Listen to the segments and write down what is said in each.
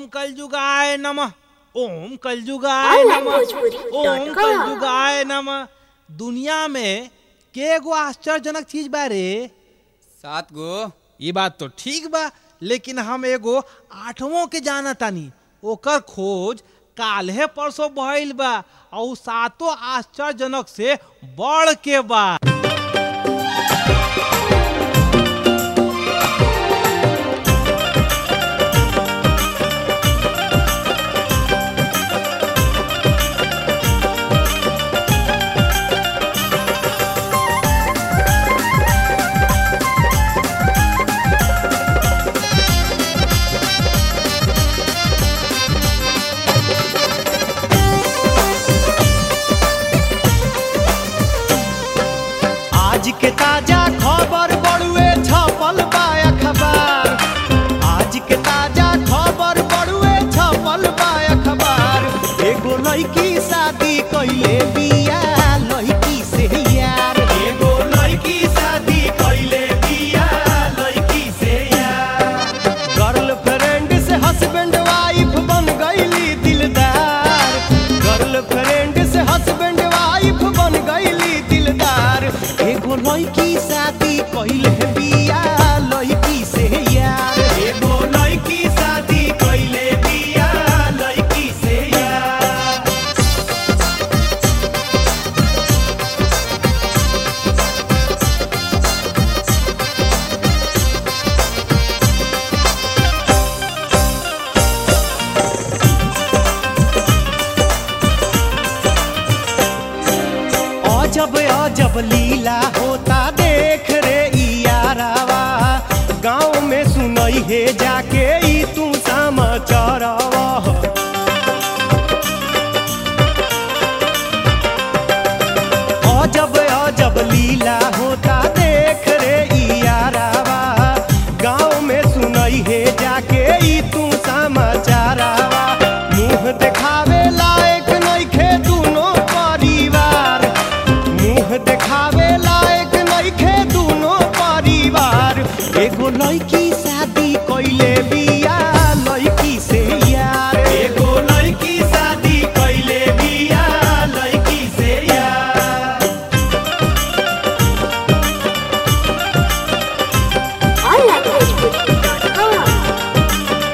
कलयुगाय नमः ओम कलयुगाय Online नमः भोजपुरी ओम dot com. कलयुगाय नमः दुनिया में के गो आश्चर्यजनक चीज बा रे सात गो ये बात तो ठीक बा लेकिन हम एगो आठवों के जाना तानी ओकर खोज काल्हे परसों भइल बा और उ सातों आश्चर्यजनक से बढ़ के बा आज के ताजा खबर बड़ुए छपल बा अखबार आज के ताजा खबर बड़ुए छपल बा अखबार एगो लड़की शादी कइले बिया लड़की से यार एगो लड़की शादी कइले बिया लड़की से यार गर्लफ्रेंड से हस्बैंड वाइफ बन गईली दिलदार गर्लफ्रेंड से हस्बैंड वाइफ बन गईली दिलदार एगो लड़की शादी कइले बिया लड़की से यार एगो लड़की शादी कइले बिया लड़की से यार अजब अजब लीला होता देख रे ई यारावा गाँव में सुनई हे जाके ई तू समाचारवा अजब अजब लीला होता देख रे ई यारावा गाँव में सुनई हे जाके ई तू समाचारवा मुंह देखावे लायक नइखे दुनो परिवार मुंह देखावे लायक नइखे दुनो परिवार एगो लड़की शादी कइले बिया लड़की से यार एगो लड़की शादी कइले बिया लड़की से यार onlinebhojpuri.com.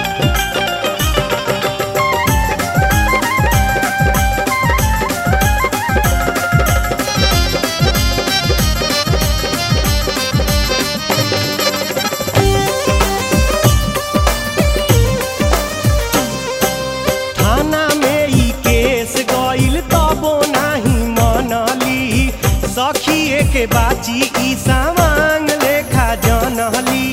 थाना में ई केस गइल तबो नाही मनली सखिए के बाची ई सामांग लेखा जनली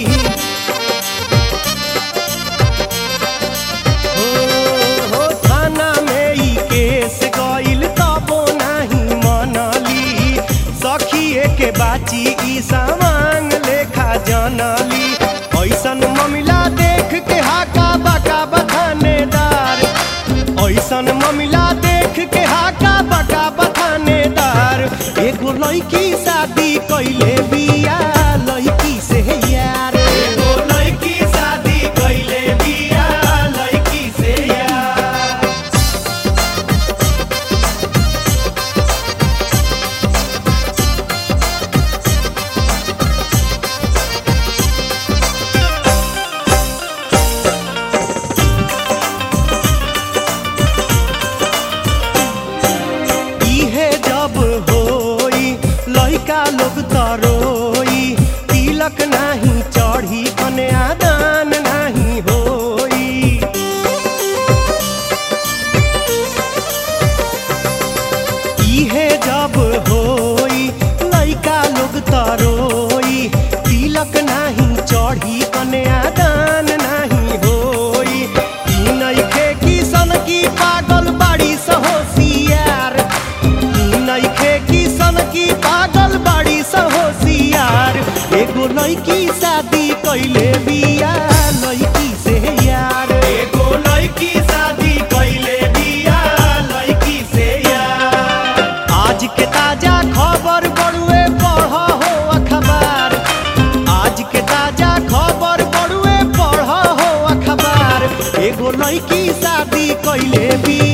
हो हो थाना में ई केस गइल तबो नाही मनली सखिए के बाची ई सामांग लेखा जनली ऐसन ममिला देख के हाका बाका बथानेदार ऐसन ममिला देख के हाका बाका बथानेदार एगो लड़की शादी कइले बिया लड़की से यार एगो लड़की शादी कइले बिया लड़की से यार इहे जब होई लइका लोग तरोई तिलक नाही चढ़ी कन्यादान नाही होई इहे जब होई लइका लोग तरोई तिलक नाही चढ़ी कन्यादान नाही होई ई नइखे किसन की पागल बाड़ी सहोसियार ई नइखे किसन की पागल बाड़ी सहोसियार एगो लइकी शादी कइले बिया लइकी से यार एगो लइकी शादी कइले बिया लइकी से यार आज के ताजा खबर बड़ुए पढ़ हो अखबार आज के ताजा खबर बड़ुए पढ़ हो अखबार एगो लड़की शादी कैले बिया